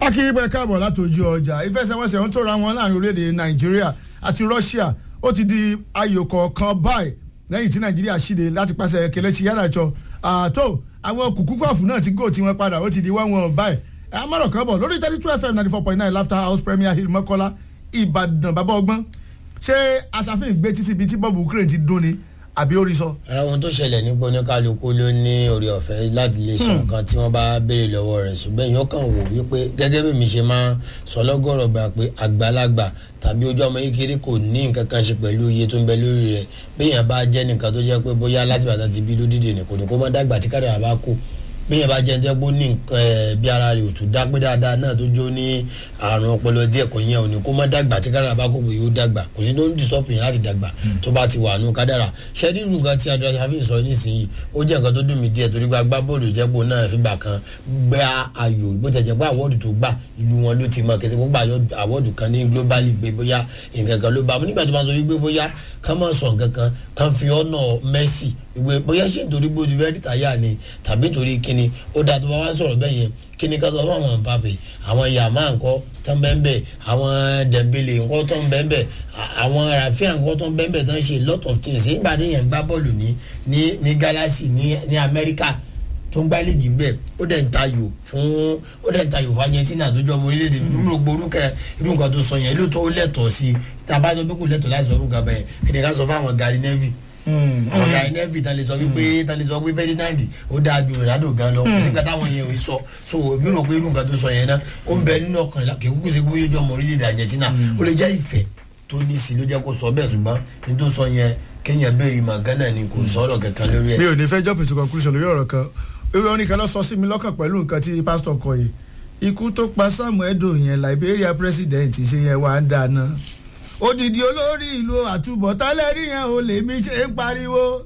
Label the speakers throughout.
Speaker 1: akínrípẹ́ káàbọ̀ láti ojú ọjà ìfẹsẹ̀wọnsẹ̀ ń tóra wọn láàrin orílẹ̀-èdè nàìjíríà àti russia ó ti di ayò kọ̀ọ̀kan báyìí lẹ́yìn tí nàìjíríà ṣíde láti pàṣẹ kelechi iheanacho àtó àwọn kùkúkọ̀fù náà ti gò tí wọ́n padà ó ti di wọ́n wọn báyìí amọ̀rọ̀ kan bọ̀ lórí thirty two fm ninety four point nine laughter house premier hill mọ́kọ́lá ìbàdàn bàbá ọgbọ́n ṣé aṣàfihàn gbé títí bíi tí bọ́ọ̀bù ukraine ti dún ni àbí orí sọ.
Speaker 2: ohun tó ṣẹlẹ̀ nípa oníkálukú ló ní orí ọ̀fẹ́ láti lè sọ nǹkan tí wọ́n bá béèrè lọ́wọ́ rẹ̀ ṣùgbọ́n èèyàn kàn wò wípé gẹ́gẹ́ bí mi ṣe máa sọ lọ́gọ́rọ̀ gbà pé àgbàlagbà tàbí ojú ọmọ kékeré kò ní nǹkan kan ṣe pẹ̀lú iye tó ń bẹ lórí rẹ̀ béèyàn bá jẹ́ nǹkan tó jẹ́ pé bóyá láti bàtà ti bí lódìdì ní kò ní kó mọ́ dàgbà tí kádàrà bá kú bíyẹn bá jẹ́ ẹ́ ní nǹkan ẹ̀ bí ara rẹ̀ ò tún dá pé dáadáa náà tó jó ní àrùn ọpọlọ díẹ̀ kò yẹn ò ní kó má dàgbà tí kádàrà bá kó pé yóò dàgbà kò sí tó ń dìsọ́pù yẹn láti dàgbà tó bá ti wà nù kádàrà ṣé nínú nǹkan tí adúlá ṣàfihàn sọ nísìnyí ó jẹ́ nǹkan tó dùn mí díẹ̀ torí pé agbábọ́ọ̀lù jẹ́pọ̀ náà fìgbà kan gbá ayò bó ti jẹ́ pé àwọ́ọ̀dù tó gbà ìlú wọn ló ti mọ kẹsì gbogbo àwọ́ọ̀dù kan ní globally gbé bóyá nǹkan kan ló bá mu nígbà tó máa sọ wípé bóyá ká má sọ nǹkan kan ká fi ọ̀nà Messi ìwé bóyá ṣe nítorí bó ti fẹ́ rí tàyà ni tàbí torí kíni ó dáa tó bá wá sọ̀rọ̀ bẹ́ẹ̀ yẹn kíni ká sọ fún àwọn Mbappe àwọn yàmá ńkọ́ tán bẹ́ẹ̀ àwọn Dembele ńkọ́ tán bẹ́ẹ̀ àwọn Rafinha ńkọ́ tán bẹ́ẹ̀ tán ṣe lot of things nígbà tí yẹn ń gbá bọ́ọ̀lù ní ní ní Galaxy ní ní Amẹ́ríkà tó ń gbá léjì ń bẹ̀ ó dẹ̀ ń tayò fún ó dẹ̀ ń tayò fún Argentina tó jọ ọmọ orílẹ̀-èdè nínú gbórúkẹ irú nǹkan tó sọ yẹn ló tó lẹ́tọ̀ọ́ sí tabajọ pé kò lẹ́tọ̀ọ́ láti sọ fún gàbẹ́ kíni ká sọ fún àwọn Gary Neville àwọn ọ̀gá nẹ́ẹ̀fì tán lè sọ wípé tán lè sọ wípé Ferdinand ó dáa ju Ronaldo gan lọ kò sí nǹkan táwọn yẹn ò sọ so mi rò pé irú nǹkan tó sọ yẹn náà ó ń bẹ nínú ọkàn kì í kúkú sí bóyá ojú ọmọ orílẹ̀-èdè Argentina ó lè jẹ́ ìfẹ́ tó ní sí ló jẹ́ kó sọ bẹ́ẹ̀ ṣùgbọ́n ní tó sọ yẹn kéèyàn béèrè Magana ni kò sọ̀rọ̀ kankan lórí ẹ̀.
Speaker 1: mi ò ní fẹ́ jump into conclusion lórí ọ̀rọ̀ kan irú orin kan lọ sọ sí mi lọ́kàn pẹ̀lú nǹkan tí pásítọ̀ kọ yìí ikú tó pa Samuel Edo yẹn Liberia president ṣe yẹn wà á dáná odidi olórí ìlú àtúbọ̀tálẹ́rì yẹn ò lè mi ṣe ń pariwo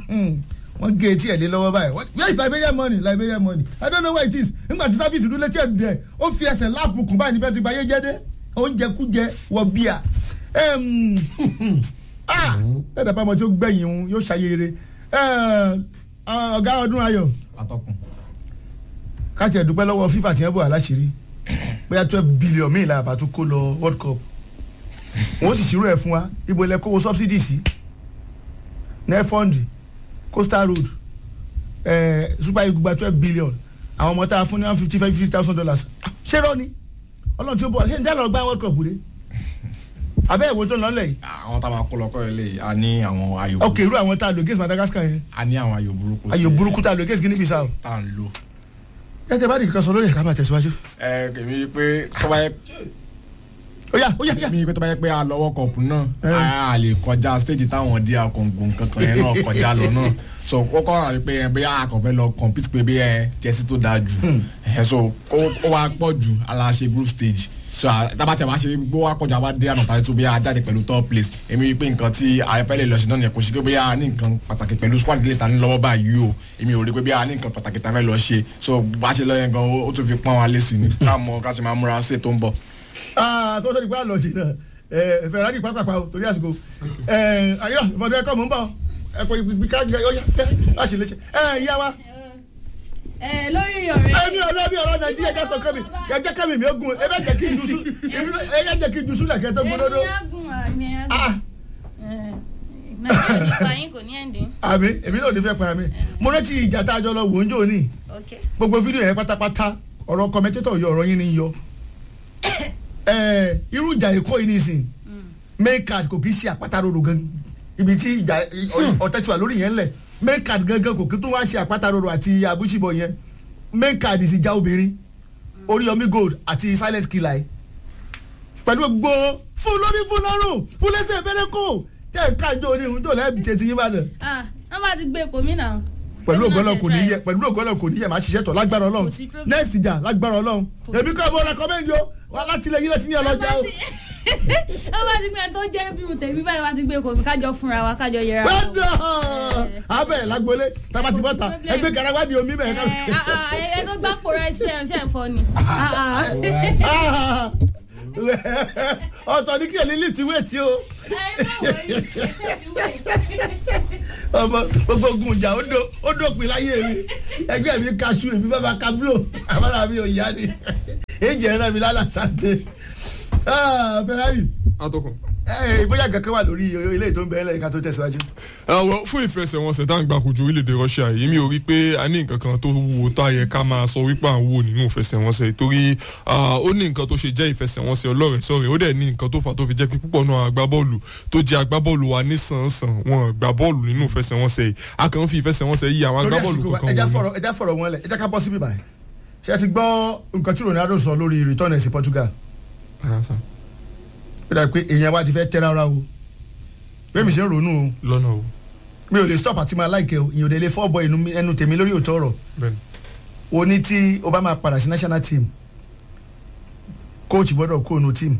Speaker 1: wọ́n gé etí ẹ̀ lé lọ́wọ́ báyìí where is Liberia money Liberia money I don't know where it is nígbà tí sáfìsì dúró létí ẹ̀dùn ẹ̀ ó fi ẹsẹ̀ láàpù kùn báyìí níbẹ̀ tí gbayé jẹ́ dé oúnjẹ kújẹ wọ bíà ẹ̀ẹ́dẹ̀ bá ọmọ tí ó gbẹ̀yìn òun yóò ṣàyẹ̀rẹ̀ ọ̀gá ọdún ayọ̀ káàtì ẹ̀dúpẹ́ lọ́wọ́ FIFA tí wọ́n bọ̀ aláṣìírí bóyá twelve billion míì la àbátú kó lọ World Cup wọ́n sì ṣírò ẹ̀ fún wa ibo ilẹ̀ kówó subsidy sí nefund coastal road eh, super eagle gba twelve billion àwọn ọmọ tá a fún ní one fifty five fifty thousand dollars ṣé rọ ni ọlọ́run tí ó bọ̀ ṣé n tẹ́ lọ gbá world cup rẹ abẹ́ ìwé tó ń lọ́lẹ̀ yìí.
Speaker 3: àwọn tá a máa kó lọ kọ́ ẹ lé a ní àwọn ayò
Speaker 1: ok irú àwọn tá a lò against Madagascar yẹn
Speaker 3: a ní àwọn ayò burúkú
Speaker 1: ayò burúkú tá a lò against Guinea Bissau.
Speaker 3: tá a ń lò.
Speaker 1: gẹ́gẹ́ bá nìkan sọ lórí ẹ̀ka máa tẹ̀síwájú.
Speaker 3: ẹ kèmí pé tó bá yẹ
Speaker 1: ó yá ó yá yá.
Speaker 3: mi pé tó bá yẹ pé a lọ́wọ́ kọ̀ọ̀pù náà a lè kọjá stage táwọn di akọ̀ǹgùn kankan yẹn náà kọjá lọ náà so ó kọ́ àbí pé ẹ bóyá akọ̀fẹ́ lọ compete pé bí ẹ jẹ́sí tó dáa jù ẹ so ó wá pọ̀ jù aláṣẹ group stage so tábà tí a máa ṣe gbó wá pọ̀jù àwa dé àná tàbí tó bí a jáde pẹ̀lú top place èmi rí pé nǹkan tí àyẹ̀fẹ́ lè lọ sí náà nìyẹn kò sí pé bóyá a ní nǹkan pàtàkì pẹ̀lú squad gílẹ̀ ta ní lọ́wọ́ báyìí o èmi ò rí pé bóyá a ní nǹkan pàtàkì ta fẹ́ lọ ṣe so bá a ṣe lọ yẹn gan ó tún fi pọ́n wa lé sí ni káàmọ́ ká ṣe máa múra sí ètò ń bọ̀
Speaker 1: tó sọ ní pé àlọ́ jìnnà Ferrari pápápá o torí àsìkò ayọ̀ ìfọdún ẹ̀kọ́ mò ń bọ̀ ẹ̀kọ́ ìgbì ká yọ yá á sì lè ṣe ẹ̀ yá wa.
Speaker 4: ẹ lórí ọ̀rẹ́.
Speaker 1: ẹni ọ̀rẹ́ bí ọ̀rọ̀ Nàìjíríà jẹ́ sọ kẹ́mi ẹ̀jẹ̀ kẹ́mi mi ó gun ẹ bẹ́ẹ̀ jẹ́ kí n dusu ẹ yẹ jẹ́ kí n dusu lẹ̀kẹ́ tó gbódódó.
Speaker 4: èmi á gùn àmì á gùn. nàìjíríà nípa yín kò ní ẹ̀ǹdín.
Speaker 1: àmì èmi náà ò ní fẹ́ para mi mo rántí ìjà tá a jọ lọ wò ń jò ní
Speaker 4: ok
Speaker 1: gbogbo fídíò yẹn pátápátá ọ̀rọ̀ kọ́mẹ́tẹ́tọ̀ yọ ọ̀rọ̀ yín ni yọ irú ìjà èkó yìí nìsín main card kò kì í ṣe àpáta roro gan ibi tí ìjà ọ̀tẹ̀ tí wà lórí yẹn lẹ̀ main card gangan kò kí tó wá ṣe àpáta roro àti àbúṣìbọ̀ yẹn main card sì já obìnrin oríyọmí gold àti silent killer pẹ̀lú gbogbo fún lórí fún lọ́rùn fún lẹ́sẹ̀ fẹ́rẹ́ kò tẹ̀ ń kájọ orí ìhun tó lẹ́ẹ̀bì ṣe ti yín bá dẹ̀
Speaker 4: ah wọ́n bá ti gbé epo mi náà.
Speaker 1: pẹ̀lú ògbọ́nà kò ní yẹ pẹ̀lú ògbọ́nà kò ní yẹ máa ṣiṣẹ́ tọ̀ lágbára ọlọ́run
Speaker 4: Kò sí problem.
Speaker 1: next ìjà lágbára ọlọ́run èmi kọ́ mo recommend yo wà láti ilẹ̀ yìí lẹ́tí ní ọlọ́jà o.
Speaker 4: wọ́n bá ti gbé ẹ tó jẹ́ bí mo tẹ̀mí báyìí wọ́n ti gbé epo mi kájọ fúnra wa kájọ yẹra wa.
Speaker 1: wẹ́dọ̀ abẹ́ lágbólé tabati bọ́ta
Speaker 4: problem.
Speaker 1: ẹgbẹ́ garawa di omi bẹ́ẹ̀ ká.
Speaker 4: ẹ ah, ah, ẹ ẹ tó gbá pòrọ ẹ ṣe ẹ fẹ́ fọ́ ni. Ah, ah.
Speaker 1: ọ̀tọ̀ ní kí ẹ̀lí ti wé tí o
Speaker 4: ẹ má wọrí ẹ ṣe ti wé.
Speaker 1: ọmọ gbogbo ogun ìjà ó dó- ó dópin láyé mi ẹgbẹ́ mi kaṣu èmi bàbá kablo àbára mi ò yá ni èjì ẹ̀rọ mi lálà sáté Ferrari
Speaker 5: atọ́kùn.
Speaker 1: ẹ bóyá kankan wà lórí ilé tó ń bẹ lẹ́yìn ká tó tẹ̀síwájú.
Speaker 5: àwọn fún ìfẹsẹ̀wọnsẹ̀ tá à ń gbà kojú orílẹ̀-èdè Russia yìí mi ò rí pé a ní nǹkan kan tó wúwo tá a yẹ ká máa sọ wípé à ń wò nínú ìfẹsẹ̀wọnsẹ̀ torí ah, ó ní nǹkan tó ṣe jẹ́ ìfẹsẹ̀wọnsẹ̀ ọlọ́rẹ̀ sọ̀rẹ̀ ó dẹ̀ ní nǹkan tó fà tó fi jẹ́ pé púpọ̀ náà agbábọ́ọ̀lù tó jẹ́ agbábọ́ọ̀lù wa nísànsàn wọn gbá bọ́ọ̀lù nínú ìfẹsẹ̀wọnsẹ̀ yìí a kàn ń fi ìfẹsẹ̀wọnsẹ̀ yìí àwọn
Speaker 1: torí
Speaker 5: agbábọ́ọ̀lù
Speaker 1: àsìkò wa
Speaker 5: kankan
Speaker 1: ẹja
Speaker 5: wò
Speaker 1: fọ̀rọ̀ ẹja fọ̀rọ̀ wọn lẹ̀ ẹja ká bọ́ síbí báyìí ṣé ẹ ti gbọ́ nǹkan tí Ronaldo sọ lórí return ẹ̀ sí Portugal
Speaker 5: ni.
Speaker 1: ó dà pé èèyàn wa ti fẹ́ tẹ́ rárá o bẹ́ẹ̀ mi ṣe ń ronú o
Speaker 5: lọ́nà o
Speaker 1: mi ò lè stop àti máa láìkẹ́ o ìyẹn ò dé lè fọ́ bọ ẹnu tèmi lórí òótọ́ ọ̀rọ̀
Speaker 5: bẹ́ẹ̀ni
Speaker 1: o ní tí o bá máa padà sí national team coach gbọ́dọ̀ kó nu team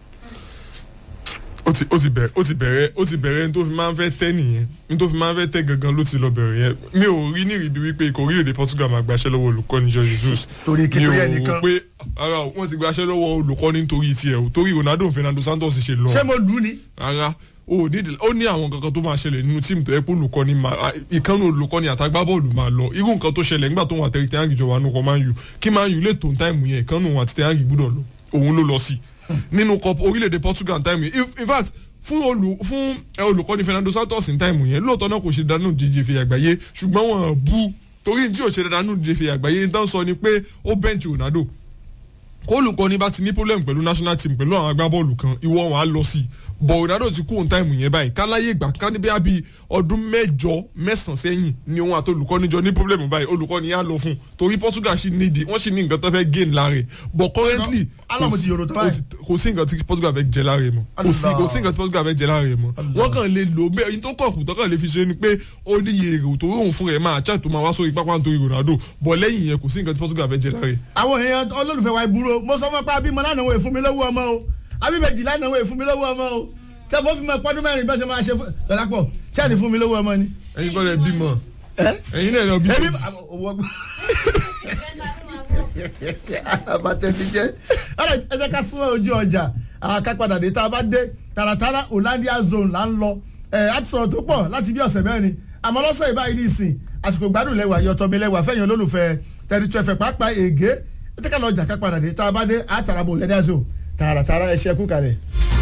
Speaker 5: ó ti ó ti bẹ̀rẹ̀ ó ti bẹ̀rẹ̀ ó ti bẹ̀rẹ̀ ní tó fi máa ń fẹ́ tẹ́ nìyẹn ní tó fi máa ń fẹ́ tẹ́ gangan ló ti lọ bẹ̀rẹ̀ yẹn mi ò rí ní ìrìbí wípé ikọ̀ orílẹ̀-èdè Portugal máa gbaṣẹ́ lọ́wọ́ olùkọ́ni Jorge Jesus
Speaker 1: Torí kí-
Speaker 5: mi ò
Speaker 1: torí ẹnìkan.
Speaker 5: rò pé ara o, wọ́n ti gbaṣẹ́ lọ́wọ́ olùkọ́ni nítorí tiẹ̀ o torí Ronaldo Fernando Santos ṣe lọ
Speaker 1: ṣé mo lù ú ni
Speaker 5: rárá o ò ní ó ní àwọn kankan tó máa ṣẹlẹ̀ nínú tíìmù tó yẹ pé olùkọ́ni máa ìkànnì olùkọ́ni àtàgbábọ́ọ̀lù máa lọ irú nǹkan tó ṣẹlẹ̀ nígbà tó wọn àtẹ̀rẹ̀ tẹ́yàngì jọ wà nù kọ́ máa ń yù kí máa ń yù lè tó táìmù yẹn ìkànnì wọn àti tẹ́yàngì gbúdọ̀ lọ òun ló lọ sí nínú cup orílẹ̀-èdè Portugal táìmù yẹn in fact fún olù fún ẹ, olùkọ́ni Fernando Santos ní táìmù yẹn lóòótọ́ náà kò ṣe dánú díje fi àgbáyé ṣùgbọ́n wọn bú torí tí ò ṣe dánú díje fi àgbáyé ní tán sọ ni pé ó bẹ́ǹchì Ronaldo kólùkọ́ni bá ti ní problem pẹ̀lú national team pẹ̀lú àwọn agbábọ́ọ̀lù kan ìwọ wọn á lọ sí i bọ̀ Ronaldo ti kú òun táìmù yẹn báyìí káláyé ìgbà ká níbi àbí ọdún mẹ́jọ mẹ́sàn-án sẹ́yìn ni òun àti olùkọ́ni jọ ní problem báyìí olùkọ́ni yà lọ fún un torí Portugal sì nídìí wọ́n sì ní nǹkan tó fẹ́ gain lára ẹ̀ but currently
Speaker 1: Alámọ̀ ti yòrò tó báyìí.
Speaker 5: kò sí- kò sí nǹkan tí Portugal fẹ́ jẹ lára ẹ̀ mọ́ kò sí kò sí nǹkan tí Portugal fẹ́ jẹ lára ẹ̀ mọ́ wọ́n kàn lè lò bẹ́ẹ̀ yín tó kàn kù tó kàn lè fi ṣe ni pé ó ní iye èrò tó rọrùn fún rẹ̀ máa chat tó máa wá sórí pápá nítorí Ronaldo but lẹ́yìn yẹn kò sí nǹkan tí Portugal fẹ́ jẹ lára ẹ̀
Speaker 1: àwọn èèyàn olólùfẹ́ wa ìbúrò mo sọ fún ẹ pé abímọ lánàá wo èfún mi lówó ọmọ o abíbẹ̀jì lánàá wo èfún mi lówó ọmọ o ṣé mo fi mọ pọ́dún mẹ́rin bẹ́ẹ̀ ṣe máa ṣe fún lọ́lápọ̀ ṣé ẹni fún mi lówó ọmọ ni.
Speaker 5: ẹ̀yin kọ́ lẹ bímọ
Speaker 1: ẹ
Speaker 5: ẹ̀yin náà lọ bímọ.
Speaker 1: ẹbí owó àbàtẹ ti jẹ ọ̀rẹ́ ẹ jẹ́ ká súnmọ́ ojú ọjà àkápadà dé tá a bá dé tààràtàrà Hollandia zone là ń lọ ẹ á ti sọ̀rọ̀ tó pọ̀ láti bí ọ̀sẹ̀ mẹ́rin àmọ́ lọ́sẹ̀ ìbáyìí ní ìsìn àsìkò gbádùn lẹ́wà yọtọ̀ mi lẹ́wà fẹ́yìn olólùfẹ́ tẹ̀rìtù ẹ̀fẹ̀ pàápàá ègé ẹ jẹ́ ká lọ jà kápadà dé tá a bá dé àtàràbò Hollandia zone tààràtàrà ẹ ṣe kú kalẹ̀.